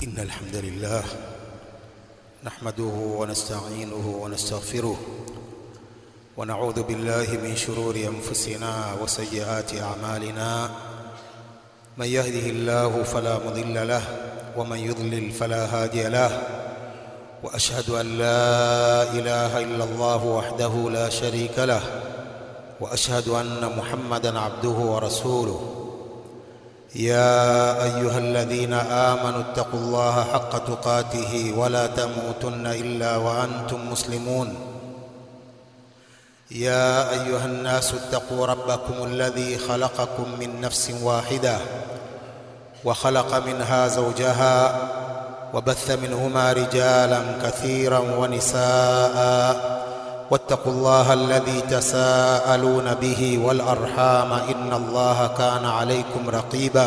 إن الحمد لله نحمده ونستعينه ونستغفره ونعوذ بالله من شرور أنفسنا وسيئات أعمالنا من يهده الله فلا مضل له ومن يضلل فلا هادي له وأشهد أن لا إله إلا الله وحده لا شريك له وأشهد أن محمدا عبده ورسوله يا أيها الذين آمنوا اتقوا الله حق تقاته ولا تموتن إلا وأنتم مسلمون يا أيها الناس اتقوا ربكم الذي خلقكم من نفس واحدة وخلق منها زوجها وبث منهما رجالا كثيرا ونساء واتقوا الله الذي تساءلون به والأرحام إن الله كان عليكم رقيبا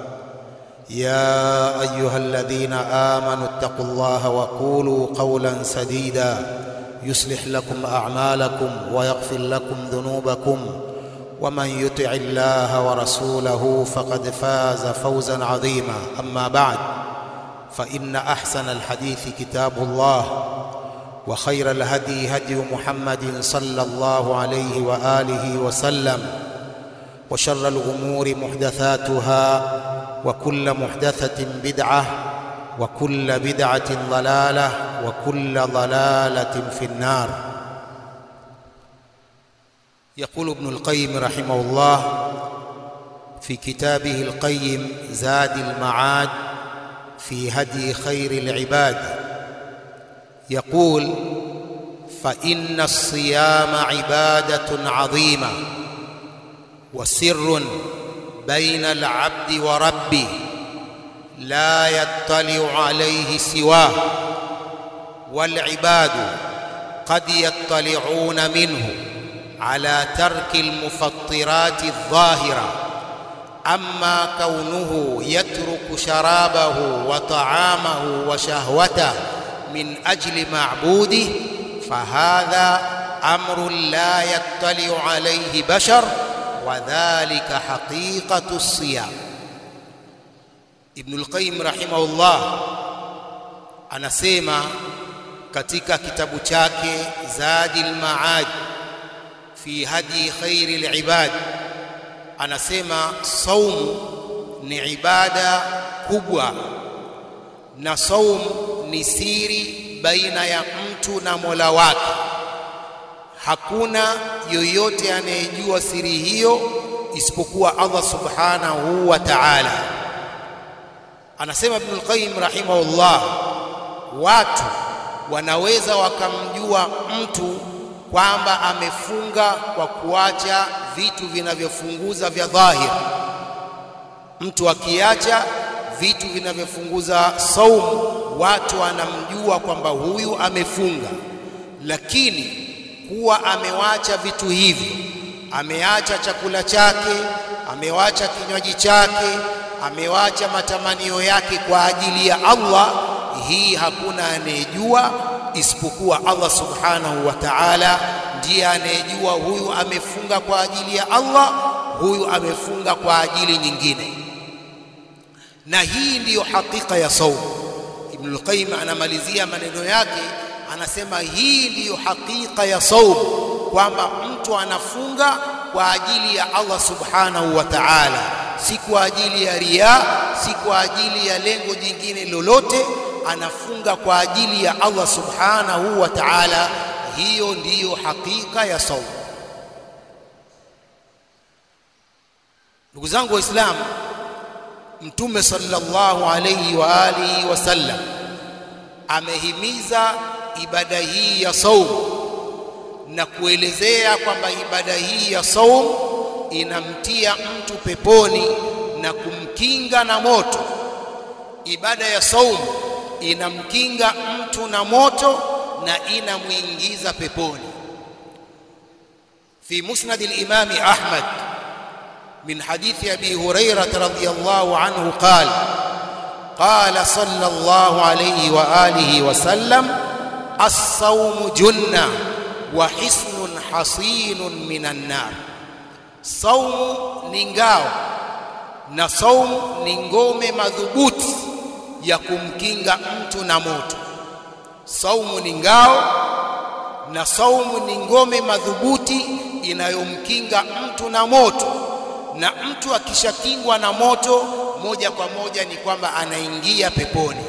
يا أيها الذين آمنوا اتقوا الله وقولوا قولا سديدا يصلح لكم أعمالكم ويغفر لكم ذنوبكم ومن يطع الله ورسوله فقد فاز فوزا عظيما أما بعد فإن أحسن الحديث كتاب الله وخير الهدي هدي محمد صلى الله عليه وآله وسلم وشر الأمور محدثاتها وكل محدثة بدعة وكل بدعة ضلالة وكل ضلالة في النار يقول ابن القيم رحمه الله في كتابه القيم زاد المعاد في هدي خير العباد يقول فإن الصيام عبادة عظيمة وسر بين العبد وربه لا يطلع عليه سواه والعباد قد يطلعون منه على ترك المفطرات الظاهره اما كونه يترك شرابه وطعامه وشهوته من اجل معبوده فهذا امر لا يطلع عليه بشر وذلك حقيقه الصيام ابن القيم rahimahullah anasema katika kitabu chake Zadil Maad fi hadi khairil ibad anasema saumu ni ibada kubwa na saumu ni siri baina ya mtu na Mola wake hakuna yoyote anayejua siri hiyo isipokuwa Allah subhanahu wa ta'ala anasema Ibn al-Qayyim rahimahullah watu wanaweza wakamjua mtu kwamba amefunga kwa kuacha vitu vinavyofunguza vya dhahir mtu akiacha vitu vinavyofunguza saumu watu wanamjua kwamba huyu amefunga lakini kuwa amewacha vitu hivi ameacha chakula chake amewacha kinywaji chake amewacha matamanio yake kwa ajili ya Allah hii hakuna anayejua isipokuwa Allah subhanahu wa ta'ala ndiye anayejua huyu amefunga kwa ajili ya Allah huyu amefunga kwa ajili nyingine na hii ndiyo hakika ya saumu Ibn al-Qayyim anamalizia maneno yake anasema hii ndiyo hakika ya saumu kwamba mtu anafunga kwa ajili ya Allah subhanahu wa ta'ala si kwa ajili ya ria si kwa ajili ya lengo jingine lolote anafunga kwa ajili ya Allah subhanahu wa ta'ala hiyo ndiyo hakika ya saumu ndugu zangu waislamu mtume sallallahu alayhi wa alihi wasallam amehimiza ibada hii ya saumu na kuelezea kwamba ibada hii ya saumu inamtia mtu peponi na kumkinga na moto ibada ya saumu inamkinga mtu na moto na inamuingiza peponi في مسند الإمام أحمد من حديث أبي هريرة رضي الله عنه قال قال صلى الله عليه وآله وسلم الصوم جنة وحصن حصين من النار saumu ni ngao na saumu ni ngome madhubuti ya kumkinga mtu na moto. Saumu ni ngao na saumu ni ngome madhubuti inayomkinga mtu na moto, na mtu akishakingwa na moto moja kwa moja ni kwamba anaingia peponi.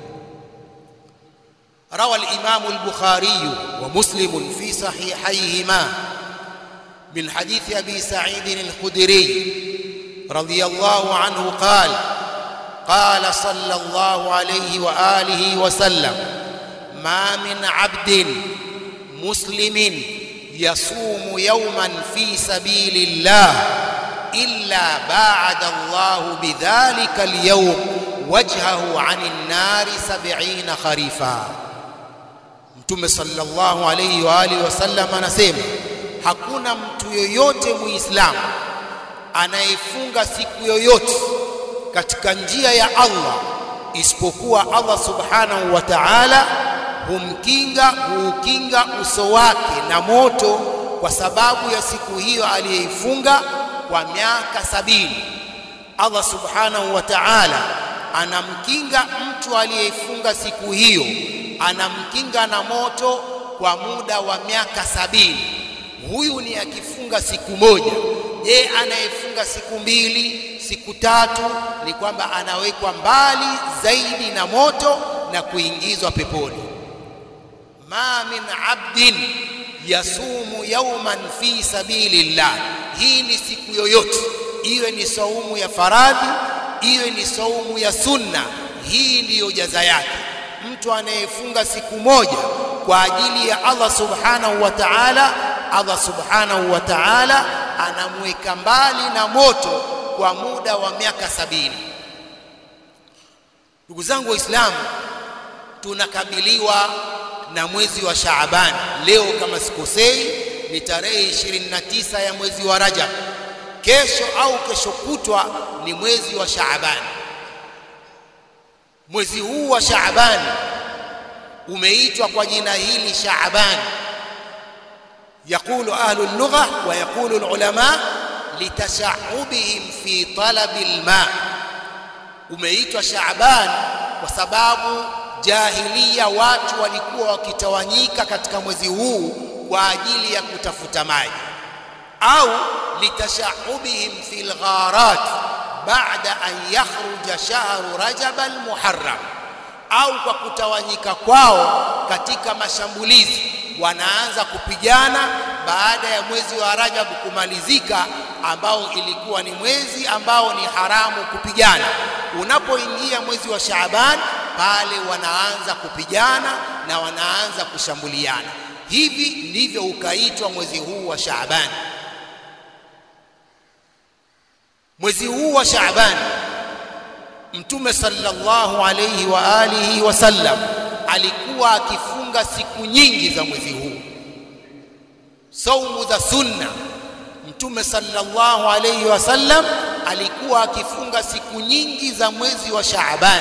روى الإمام البخاري ومسلم في صحيحيهما من حديث أبي سعيد الخدري رضي الله عنه قال قال صلى الله عليه وآله وسلم ما من عبد مسلم يصوم يوما في سبيل الله إلا باعد الله بذلك اليوم وجهه عن النار سبعين خريفا Mtume sallallahu alayhi wa alihi wasallam anasema hakuna mtu yoyote muislamu anayefunga siku yoyote katika njia ya Allah isipokuwa Allah subhanahu wa ta'ala humkinga huukinga uso wake na moto kwa sababu ya siku hiyo aliyeifunga kwa miaka sabini. Allah subhanahu wa ta'ala anamkinga mtu aliyeifunga siku hiyo anamkinga na moto kwa muda wa miaka sabini. Huyu ni akifunga siku moja. Je, anayefunga siku mbili, siku tatu, ni kwamba anawekwa mbali zaidi na moto na kuingizwa peponi. ma min abdin yasumu yawman fi sabilillah, hii ni siku yoyote, iwe ni saumu ya faradhi, iwe ni saumu ya sunna, hii ndiyo jaza yake mtu anayefunga siku moja kwa ajili ya Allah subhanahu wa ta'ala, Allah subhanahu wa ta'ala anamweka mbali na moto kwa muda wa miaka sabini. Ndugu zangu Waislamu, tunakabiliwa na mwezi wa Shaaban. Leo kama sikosei, ni tarehe 29 ya mwezi wa Rajab. Kesho au kesho kutwa ni mwezi wa Shaaban. Mwezi huu wa Shaaban umeitwa kwa jina hili Shaaban. Yaqulu ahlu lugha wa yaqulu ulama litashahubihim fi talabi alma, umeitwa Shaaban kwa sababu jahiliya watu walikuwa wakitawanyika katika mwezi huu kwa ajili ya kutafuta maji, au litashahubihim fi lgharat baada an yakhruja shahru rajab almuharram, au kwa kutawanyika kwao katika mashambulizi, wanaanza kupigana baada ya mwezi wa Rajab kumalizika, ambao ilikuwa ni mwezi ambao ni haramu kupigana. Unapoingia mwezi wa Shaaban, pale wanaanza kupigana na wanaanza kushambuliana. Hivi ndivyo ukaitwa mwezi huu wa Shaaban. Mwezi huu wa Shaaban Mtume sallallahu alayhi wa alihi wasallam alikuwa akifunga siku nyingi za mwezi huu, saumu za sunna. Mtume sallallahu alayhi wasallam alikuwa akifunga siku nyingi za mwezi wa Shaaban.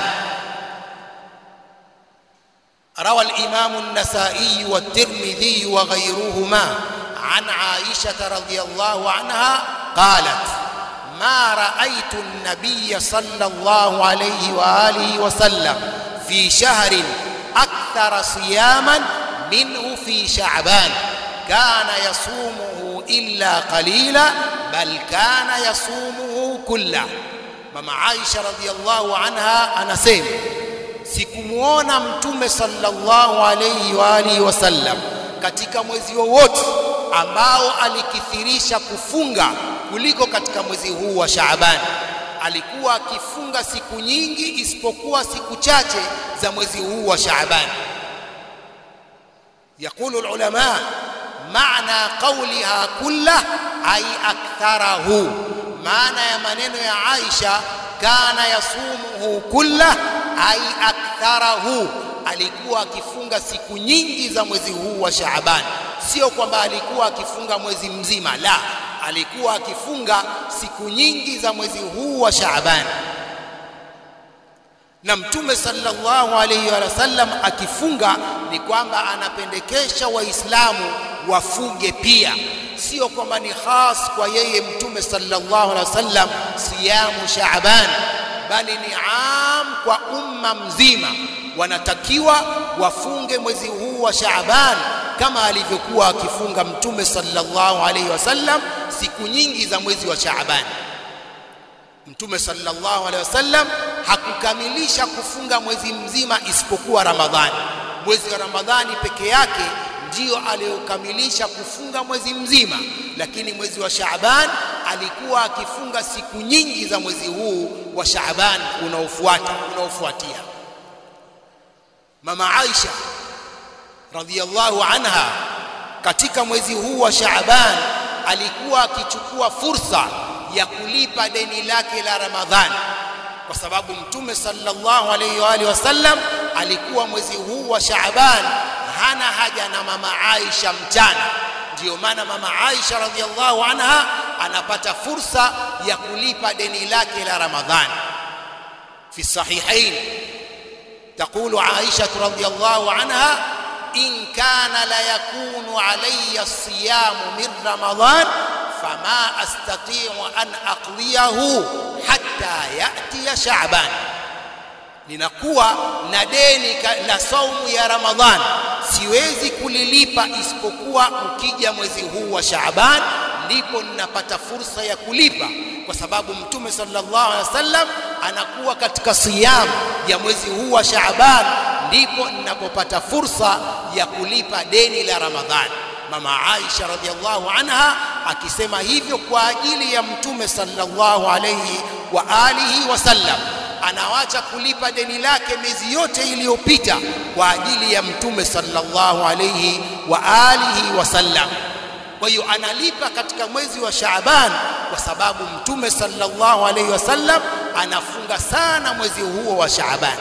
روى الإمام النسائي والترمذي وغيرهما عن عائشة رضي الله عنها قالت ما رأيت النبي صلى الله عليه وآله وسلم في شهر أكثر صياما منه في شعبان كان يصومه إلا قليلا بل كان يصومه كله مama Aisha radhiallahu anha anasema sikumuona mtume sallallahu alayhi wa alihi wasallam katika mwezi wowote ambao alikithirisha kufunga kuliko katika mwezi huu wa Shaaban. Alikuwa akifunga siku nyingi isipokuwa siku chache za mwezi huu wa Shaaban. Yaqulu ulama maana qawliha kullah ay aktharahu, maana ya maneno ya Aisha kana yasumuhu kullah ay aktharahu, alikuwa akifunga siku nyingi za mwezi huu wa Shaaban. Sio kwamba alikuwa akifunga mwezi mzima, la, alikuwa akifunga siku nyingi za mwezi huu wa Shaaban. Na Mtume sallallahu alayhi wa sallam akifunga ni kwamba anapendekesha Waislamu wafunge pia, sio kwamba ni khas kwa yeye Mtume sallallahu alayhi wa sallam siyamu Shaaban, bali ni am kwa umma mzima wanatakiwa wafunge mwezi huu wa Shaaban kama alivyokuwa akifunga Mtume sallallahu alaihi wasallam siku nyingi za mwezi wa Shaaban. Mtume sallallahu alaihi wasallam hakukamilisha kufunga mwezi mzima isipokuwa Ramadhani. Mwezi wa Ramadhani peke yake ndio aliyokamilisha kufunga mwezi mzima, lakini mwezi wa Shaaban alikuwa akifunga siku nyingi za mwezi huu wa Shaaban unaofuata unaofuatia. Mama Aisha radhiyallahu anha katika mwezi huu wa Shaaban alikuwa akichukua fursa ya kulipa deni lake la Ramadhani kwa sababu Mtume sallallahu alaihi wa alihi wasallam alikuwa mwezi huu wa Shaaban hana haja na mama Aisha mchana. Ndiyo maana mama Aisha radhiallahu anha anapata fursa ya kulipa deni lake la Ramadhani. Fi sahihain تقول عائشة رضي الله عنها إن كان ليكون علي الصيام من رمضان فما أستطيع أن أقضيه حتى يأتي شعبان ninakuwa na deni la saumu ya Ramadhani, siwezi kulilipa isipokuwa ukija mwezi huu wa Shaaban, ndipo ninapata fursa ya kulipa, kwa sababu Mtume sallallahu alaihi wasallam anakuwa katika siyam ya mwezi huu wa Shaaban, ndipo ninapopata fursa ya kulipa deni la Ramadhani. Mama Aisha radhiallahu anha akisema hivyo kwa ajili ya Mtume sallallahu alaihi wa alihi wasallam anawacha kulipa deni lake miezi yote iliyopita kwa ajili ya mtume sallallahu alayhi wa alihi wasallam. Kwa hiyo analipa katika mwezi wa Shaaban kwa sababu mtume sallallahu alayhi wasallam anafunga sana mwezi huo wa Shaaban,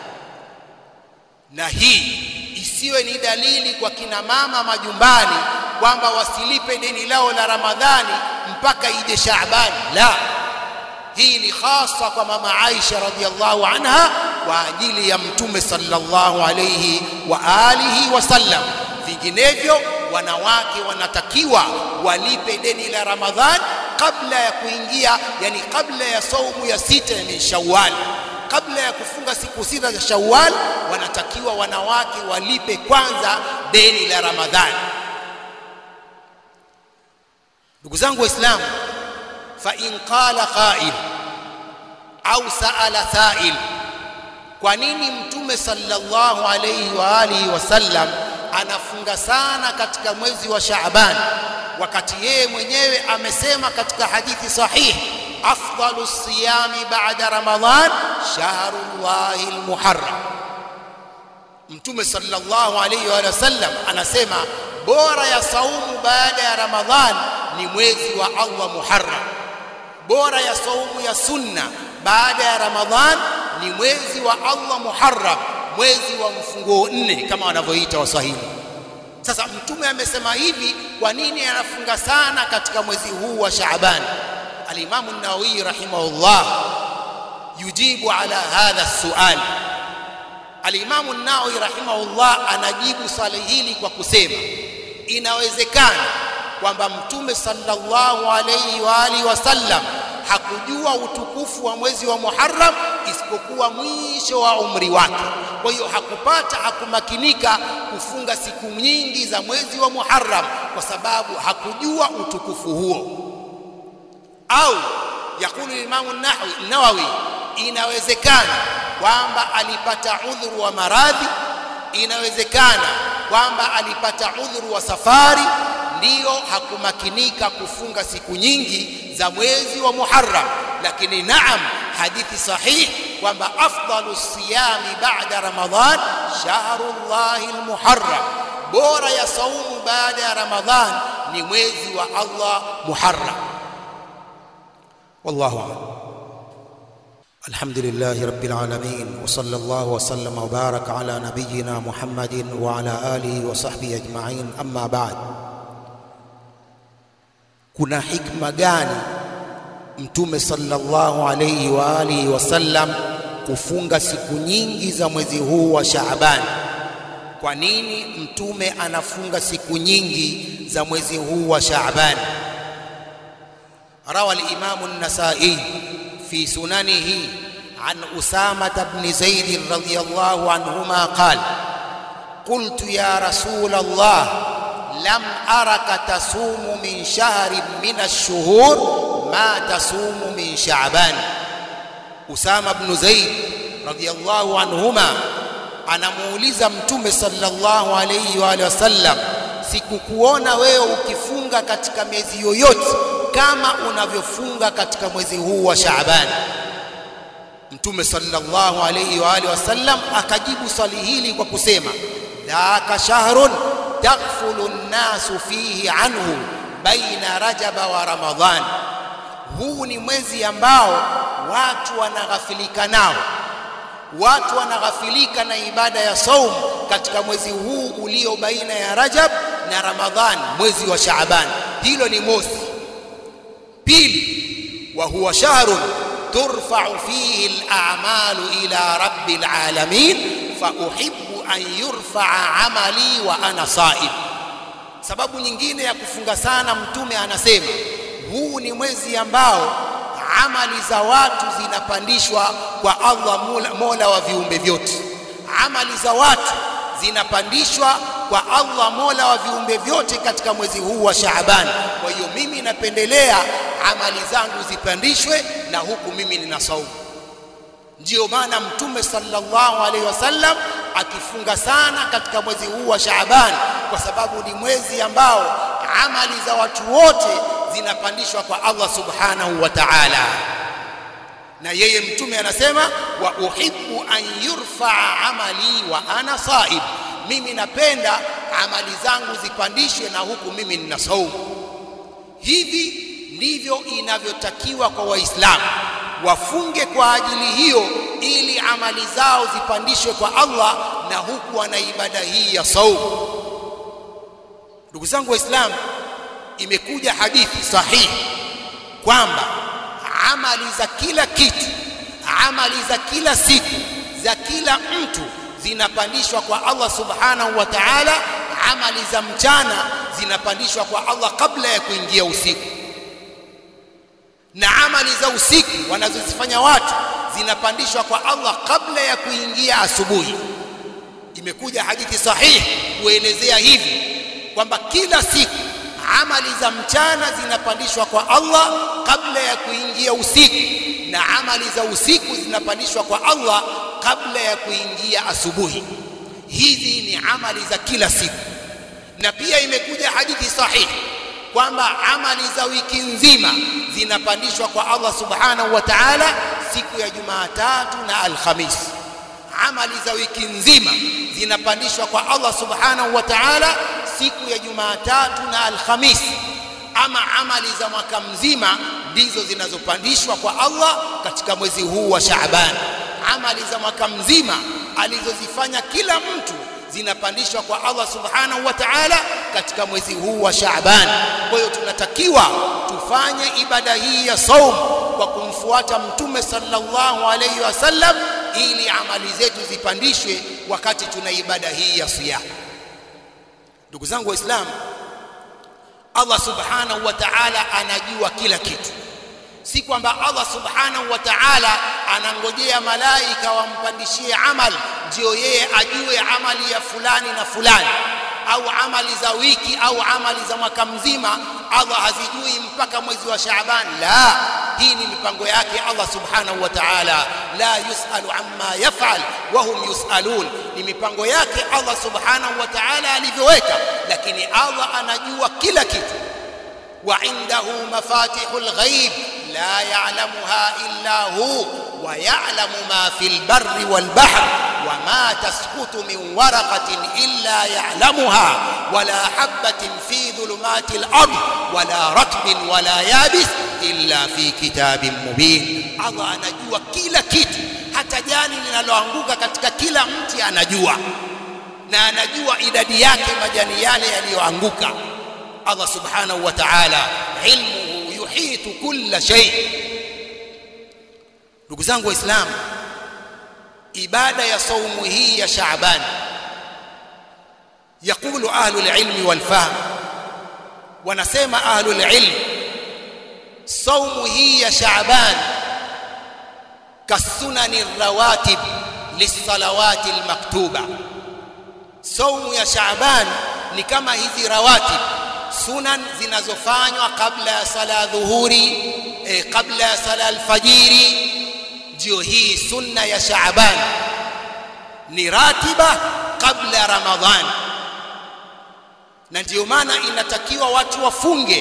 na hii isiwe ni dalili kwa kina mama majumbani kwamba wasilipe deni lao la Ramadhani mpaka ije Shaaban. La, hii ni hasa kwa mama Aisha radhiallahu anha kwa ajili ya mtume sallallahu alayhi wa alihi wasallam. Vinginevyo wanawake wanatakiwa walipe deni la Ramadhan kabla ya kuingia, yani kabla ya saumu ya sita min Shawwal, kabla ya kufunga siku sita za Shawwal, wanatakiwa wanawake walipe kwanza deni la Ramadhani. Ndugu zangu Waislamu, فإن قال قائل au saala sail, kwa nini Mtume sallallahu alayhi wa alihi wasallam anafunga sana katika mwezi wa Shaaban wakati yeye mwenyewe amesema katika hadithi sahihi, afdalu siyami ba'da Ramadhan shahrullahi almuharram. Mtume sallallahu alayhi wa sallam anasema bora ya saumu baada ya Ramadhan ni mwezi wa Allah Muharram bora ya saumu ya sunna baada ya Ramadhan ni mwezi wa Allah Muharram, mwezi wa mfunguo nne kama wanavyoita Waswahili. Sasa Mtume amesema hivi, kwa nini anafunga sana katika mwezi huu wa Shaaban? Alimamu Nawawi rahimahullah yujibu ala hadha sual. Alimamu Nawawi rahimahullah anajibu swali hili kwa kusema inawezekana kwamba mtume sallallahu alayhi wa alihi wasallam hakujua utukufu wa mwezi wa Muharram isipokuwa mwisho wa umri wake. Kwa hiyo hakupata, hakumakinika kufunga siku nyingi za mwezi wa Muharram kwa sababu hakujua utukufu huo. Au yakulu Imamu Nawawi, inawezekana kwamba alipata udhuru wa maradhi, inawezekana kwamba alipata udhuru wa safari ndiyo hakumakinika kufunga siku nyingi za mwezi wa Muharram, lakini naam, hadithi sahihi kwamba afdalu siyami ba'da Ramadhan shahrullahi almuharram, bora ya saumu baada ya Ramadhan ni mwezi wa Allah Muharram. Wallahu a'lam. الحمد لله رب العالمين وصلى الله وسلم وبارك على نبينا محمد وعلى آله وصحبه أجمعين أما بعد kuna hikma gani mtume sallallahu alayhi wa alihi wasallam kufunga siku nyingi za mwezi huu wa Shaaban? Kwa nini mtume anafunga siku nyingi za mwezi huu wa Shaaban? Rawa al-Imam an-Nasa'i fi sunanihi عن أسامة بن زيد رضي الله عنهما قال قلت يا رسول الله لم أرك تصوم من شهر من الشهور ما تصوم من شعبان أسامة بن زيد رضي الله عنهما anamuuliza mtume sallallahu alayhi wa alihi wasallam sikukuona wewe ukifunga katika miezi yoyote kama unavyofunga katika mwezi huu wa Shaaban mtume sallallahu alayhi wa alihi wasallam akajibu swali hili kwa kusema dhaka shahrun taghfulu nnasu fihi anhu baina rajaba wa ramadhan huu ni mwezi ambao watu wanaghafilika nao watu wanaghafilika na ibada ya saum katika mwezi huu ulio baina ya Rajab na Ramadhan mwezi wa Shaaban hilo ni mosi pili wa huwa shahrun turfa'u fihi al-a'malu ila rabbil alamin fa uhibbu an yurfa'a amali wa ana sa'im sababu nyingine ya kufunga sana mtume anasema huu ni mwezi ambao amali za watu zinapandishwa kwa Allah mola, mola wa viumbe vyote amali za watu zinapandishwa kwa Allah mola wa viumbe vyote katika mwezi huu wa Shaaban kwa hiyo mimi napendelea amali zangu zipandishwe na huku mimi nina saumu ndiyo maana mtume sallallahu alaihi wasallam akifunga sana katika mwezi huu wa Shaaban kwa sababu ni mwezi ambao amali za watu wote zinapandishwa kwa Allah subhanahu wa ta'ala na yeye mtume anasema wa uhibbu an yurfa'a amali wa ana saib mimi napenda amali zangu zipandishwe na huku mimi nina saumu hivi ndivyo inavyotakiwa kwa waislamu wafunge kwa ajili hiyo ili amali zao zipandishwe kwa Allah na huku wana ibada hii ya saumu ndugu zangu waislamu imekuja hadithi sahihi kwamba amali za kila kitu amali za kila siku za kila mtu zinapandishwa kwa Allah subhanahu wa ta'ala amali za mchana zinapandishwa kwa Allah kabla ya kuingia usiku na amali za usiku wanazozifanya watu zinapandishwa kwa Allah kabla ya kuingia asubuhi imekuja hadithi sahihi kuelezea hivi kwamba kila siku amali za mchana zinapandishwa kwa Allah kabla ya kuingia usiku na amali za usiku zinapandishwa kwa Allah kabla ya kuingia asubuhi hizi ni amali za kila siku na pia imekuja hadithi sahihi kwamba amali za wiki nzima zinapandishwa kwa Allah subhanahu wa ta'ala siku ya Jumatatu na Alhamisi amali za wiki nzima zinapandishwa kwa Allah subhanahu wa ta'ala siku ya Jumatatu na Alhamisi ama amali za mwaka mzima ndizo zinazopandishwa kwa Allah katika mwezi huu wa Shaaban amali za mwaka mzima alizozifanya kila mtu zinapandishwa kwa Allah subhanahu wa ta'ala katika mwezi huu wa Shaaban kwa hiyo tunatakiwa tufanye ibada hii ya saum kwa kumfuata mtume sallallahu alayhi wasallam ili amali zetu zipandishwe wakati tuna ibada hii ya siyam ndugu zangu waislamu Allah subhanahu wa ta'ala anajua kila kitu si kwamba Allah subhanahu wa ta'ala anangojea malaika wampandishie amal ndio yeye ajue amali ya fulani na fulani au amali za wiki au amali za mwaka mzima Allah hazijui mpaka mwezi wa Shaaban la hii ni mipango yake Allah subhanahu wa ta'ala la yusalu amma yaf'al wa hum yusalun ni mipango yake Allah subhanahu wa ta'ala alivyoweka lakini Allah anajua kila kitu wa indahu mafatihul ghaib la ya'lamuha illa hu wa ya'lamu ma fil barri wal bahr wa ma tasqutu min waraqatin illa ya'lamuha wala habatin fi dhulumatil ard wala ratbin wala yabis illa fi kitabin mubin Allah anajua kila kitu hata jani linaloanguka katika kila mti anajua na anajua idadi yake majani yale yaliyoanguka Allah subhanahu wa ta'ala ilmuhu yuhitu kulla shay ndugu zangu waislamu ibada ya saumu hii ya Shaaban يقول أهل العلم والفهم ونسمى أهل العلم صوم هي شعبان kasunani rawatib lisalawati almaktuba saumu ya Shaaban ni kama hizi rawatib sunan zinazofanywa kabla ya sala dhuhuri eh, kabla ya sala alfajiri ndio hii sunna ya Shaaban ni ratiba kabla Ramadhan na ndio maana inatakiwa watu wafunge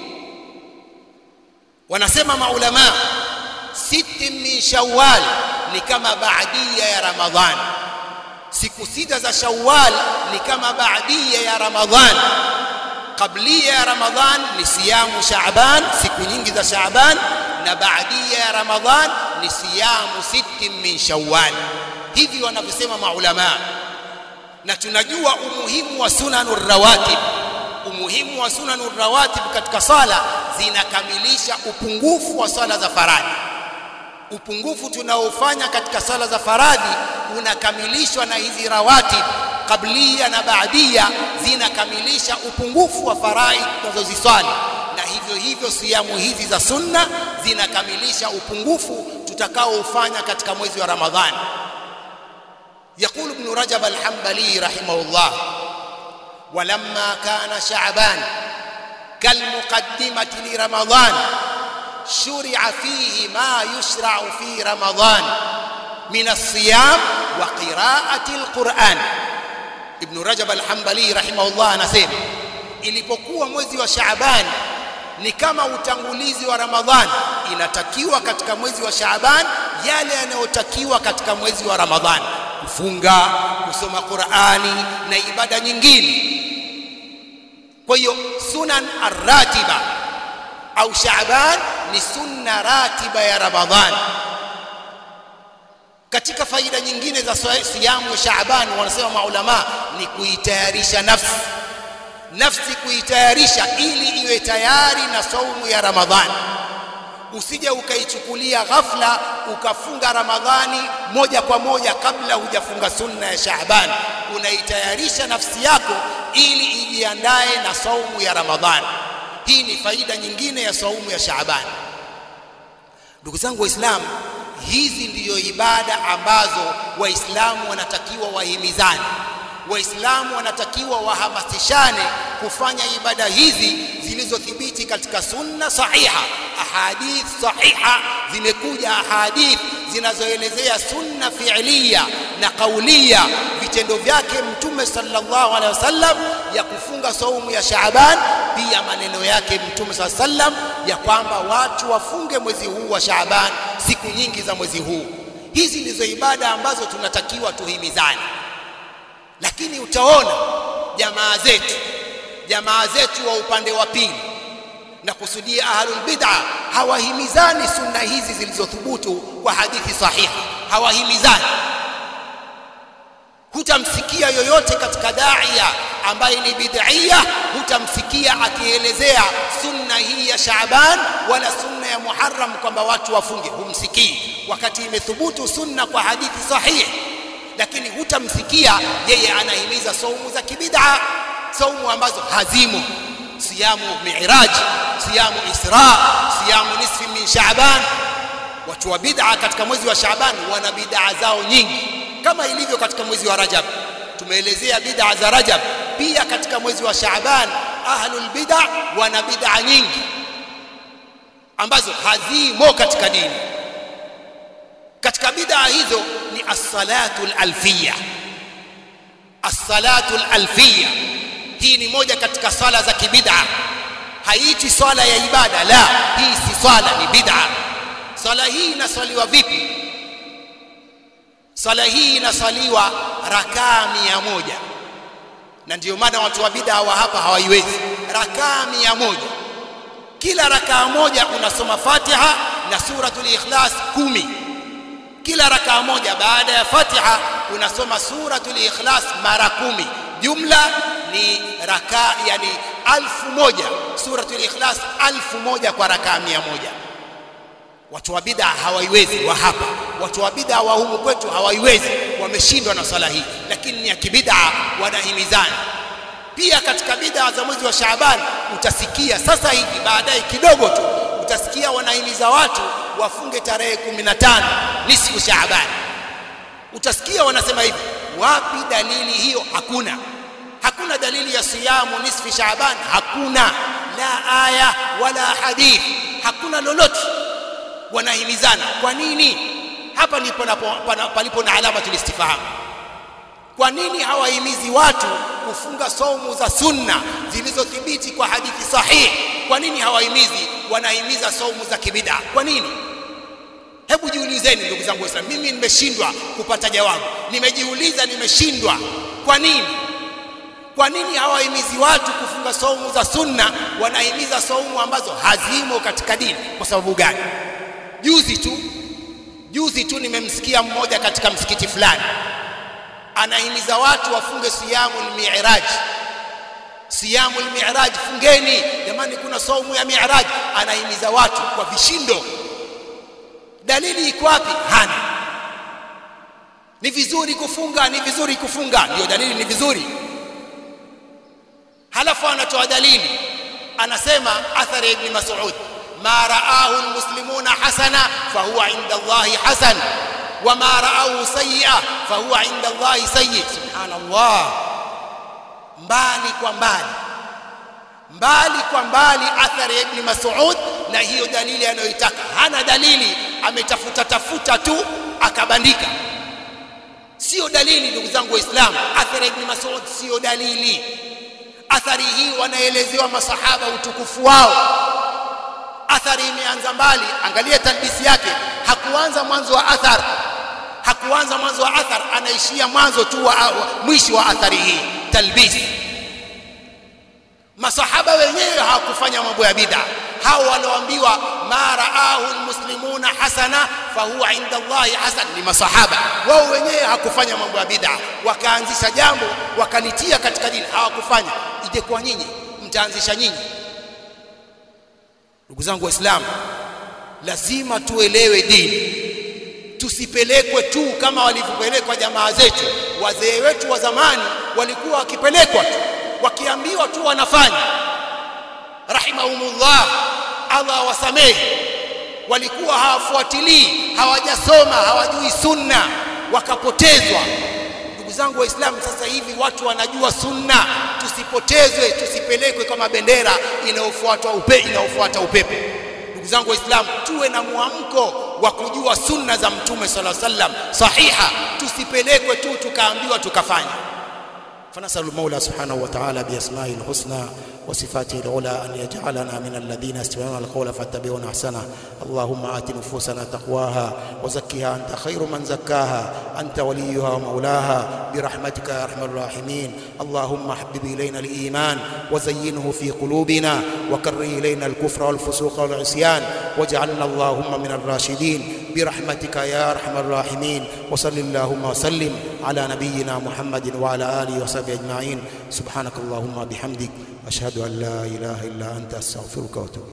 wanasema maulama siti min shawwal ni kama baadia ya Ramadhan siku sita za Shawwal ni kama baadia ya Ramadhan qablia ya Ramadhan ni siyamu Shaaban siku nyingi za Shaaban na baadia ya Ramadhan ni siyamu siti min Shawwal hivi wanavyosema maulama na tunajua umuhimu wa sunanur rawatib umuhimu wa sunanur rawatib katika sala zinakamilisha upungufu wa sala za faradhi upungufu tunaofanya katika sala za faradhi unakamilishwa na hizi rawatib kablia na baadia zinakamilisha upungufu wa faradhi tunazoziswali na hivyo hivyo siamu hizi za sunna zinakamilisha upungufu tutakaoufanya katika mwezi wa Ramadhani يقول ابن رجب الحنبلي رحمه الله ولما كان شعبان كالمقدمة لرمضان شرع فيه ما يشرع في رمضان من الصيام وقراءة القرآن ابن رجب الحنبلي رحمه الله anasema ilipokuwa mwezi wa Shaaban ni kama utangulizi wa Ramadhan inatakiwa katika mwezi wa Shaaban yale yanayotakiwa katika mwezi wa Ramadhan kufunga kusoma Qur'ani na ibada nyingine kwa hiyo sunan ar-ratiba au Shaaban ni sunna ratiba ya Ramadhan katika faida nyingine za siyamu ya Shaaban wanasema maulama ni kuitayarisha nafsi nafsi kuitayarisha ili iwe tayari na saumu ya Ramadhani usije ukaichukulia ghafla ukafunga Ramadhani moja kwa moja kabla hujafunga sunna ya Shaaban unaitayarisha nafsi yako ili ijiandae na saumu ya Ramadhani hii ni faida nyingine ya saumu ya Shaaban ndugu zangu waislamu hizi ndiyo ibada ambazo waislamu wanatakiwa wahimizane waislamu wanatakiwa wahamasishane kufanya ibada hizi zilizothibiti katika sunna sahiha ahadith sahiha zimekuja ahadith zinazoelezea sunna fi'liya na kaulia vitendo vyake mtume sallallahu alaihi wasallam ya kufunga saumu ya Shaaban pia maneno yake mtume sallallahu alaihi wasallam ya kwamba watu wafunge mwezi huu wa Shaaban siku nyingi za mwezi huu hizi ndizo ibada ambazo tunatakiwa tuhimizane lakini utaona jamaa zetu jamaa zetu wa upande wa pili na kusudia ahlul bid'a hawahimizani sunna hizi zilizothubutu kwa hadithi sahihi hawahimizani hutamsikia yoyote katika daia ambaye ni bid'ia hutamsikia akielezea sunna hii ya Shaaban wala sunna ya Muharram kwamba watu wafunge humsikii wakati imethubutu sunna kwa hadithi sahihi lakini hutamsikia yeye anahimiza saumu za kibid'a saumu ambazo hazimo siyamu mi'raj siyamu isra siyamu nisfi min sha'ban watu wa bid'a katika mwezi wa sha'ban wana bid'a zao nyingi kama ilivyo katika mwezi wa rajab tumeelezea bid'a za rajab pia katika mwezi wa sha'ban ahlul bid'a wana bid'a nyingi ambazo hazimo katika dini katika bid'a hizo ni as-salatu al-alfiyya as-salatu al-alfiyya hii ni moja katika swala za kibid'a haiti swala ya ibada la hii si swala ni bid'a swala hii inaswaliwa vipi swala hii inaswaliwa rakaa mia moja na ndio maana watu wa bid'a wa hapa hawaiwezi rakaa mia moja kila rakaa moja unasoma Fatiha na suratul Ikhlas kumi kila rakaa moja baada ya Fatiha unasoma suratul Ikhlas mara kumi jumla ni rakaa yani alfu moja suratul Ikhlas alfu moja kwa rakaa mia moja watu wa bid'a hawaiwezi wa hapa watu wa bid'a wa humu kwetu hawaiwezi wameshindwa na swala hii lakini ni ya kibid'a wanahimizana pia katika bid'a za mwezi wa Shaaban utasikia sasa hivi baadaye kidogo tu utasikia wanahimiza watu wafunge tarehe 15 nisfu Shaaban. Utasikia wanasema hivi. Wapi dalili hiyo? Hakuna. Hakuna dalili ya siyamu nisfi Shaaban, hakuna la aya wala hadith, hakuna lolote. Wanahimizana kwa nini? Hapa ndipo palipo na alama tulistifahamu. Kwa nini hawahimizi watu kufunga saumu za sunna zilizothibiti kwa hadithi sahihi? Kwa nini hawahimizi, wanahimiza saumu za kibida? Kwa nini? Hebu jiulizeni ndugu zangu Waislamu, mimi nimeshindwa kupata jawabu, nimejiuliza, nimeshindwa. Kwa nini? Kwa nini hawahimizi watu kufunga saumu za sunna, wanahimiza saumu ambazo hazimo katika dini? Kwa sababu gani? Juzi tu juzi tu nimemsikia mmoja katika msikiti fulani anahimiza watu wafunge siyamul mi'raj siyamul mi'raj fungeni jamani kuna saumu ya mi'raj anahimiza watu kwa vishindo dalili iko wapi hana ni vizuri kufunga ni vizuri kufunga ndio dalili ni vizuri halafu anatoa dalili anasema athari ibn mas'ud ma ra'ahu almuslimuna hasana fahuwa inda allahi hasan وما رأوه سيئة فهو عند الله سيء سبحان الله mbali kwa mbali mbali kwa mbali athari ya ibn Mas'ud na hiyo dalili anayoitaka hana dalili ametafuta tafuta tu akabandika sio dalili ndugu zangu waislamu athari ya ibn Mas'ud sio dalili athari hii wanaelezewa masahaba utukufu wao athari imeanza mbali angalia talbisi yake hakuanza mwanzo wa athar hakuanza mwanzo wa athar anaishia mwanzo tu wa, wa mwisho wa athari hii talbis masahaba wenyewe hawakufanya mambo ya bid'a hao walioambiwa ma raahu almuslimuna hasana fahuwa inda Allahi hasan ni masahaba wao wenyewe hawakufanya mambo ya bid'a wakaanzisha jambo wakalitia katika dini hawakufanya ije kwa nyinyi mtaanzisha nyinyi ndugu zangu waislamu lazima tuelewe dini tusipelekwe tu kama walivyopelekwa jamaa zetu wazee wetu wa zamani walikuwa wakipelekwa tu wakiambiwa tu wanafanya rahimahumullah Allah wasamehe walikuwa hawafuatilii hawajasoma hawajui sunna wakapotezwa ndugu zangu waislamu sasa hivi watu wanajua sunna tusipotezwe tusipelekwe kama bendera inayofuata upe inayofuata upepo ndugu zangu waislamu tuwe na mwamko wa kujua sunna za mtume sala sallam sahiha tusipelekwe tu tukaambiwa tukafanya فنسأل المولى سبحانه وتعالى بأسمائه الحسنى وصفاته العلى أن يجعلنا من الذين يستمعون القول فاتبعون أحسنه اللهم آت نفوسنا تقواها وزكها أنت خير من زكاها أنت وليها ومولاها برحمتك يا أرحم الراحمين اللهم حبب إلينا الإيمان وزينه في قلوبنا وكره إلينا الكفر والفسوق والعصيان واجعلنا اللهم من الراشدين برحمتك يا أرحم الراحمين وصل اللهم وسلم على نبينا محمد وعلى آله وصحبه أجمعين سبحانك اللهم بحمدك أشهد أن لا إله إلا أنت أستغفرك وأتوب